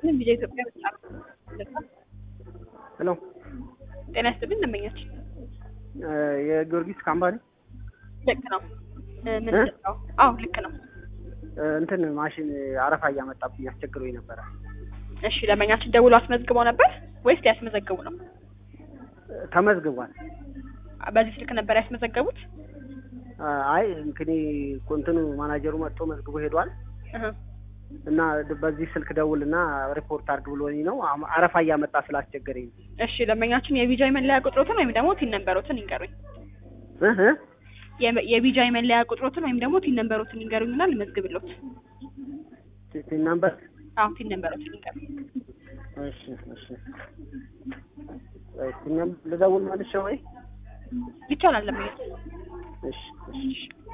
ይስጥልን ቪዲዮ ኢትዮጵያ በጣም ሄሎ ጤና ይስጥልን ደንበኛችን የጊዮርጊስ ካምፓኒ ልክ ነው ምንድን ነው አዎ ልክ ነው እንትን ማሽን አረፋ እያመጣብኝ አስቸግሮኝ ነበረ። እሺ ደንበኛችን ደውሎ አስመዝግበው ነበር ወይስ ያስመዘገቡ ነው ተመዝግቧል። በዚህ ስልክ ነበር ያስመዘገቡት አይ እንክኔ እንትኑ ማናጀሩ መጥቶ መዝግቦ ሄዷል እህ እና በዚህ ስልክ ደውልና ሪፖርት አድርግ ብሎኝ ነው አም- አረፋ እያመጣ ስላስቸገረኝ ነው። እሺ ደንበኛችን የቢጃይ መለያ ቁጥሮትን ወይም ደግሞ ቲን ነንበሮትን ይንገሩኝ እህ የ- የቢጃይ መለያ ቁጥሮትን ወይም ደግሞ ቲን ነንበሮትን ይንገሩኝና ልመዝግብሎት ቲን ናምበር አዎ ቲን ነንበሮትን ይንገሩኝ እሺ እሺ ቲን ናምበር ልደውል መልሼ ወይ ይቻላል ደንበኛችን እሺ እሺ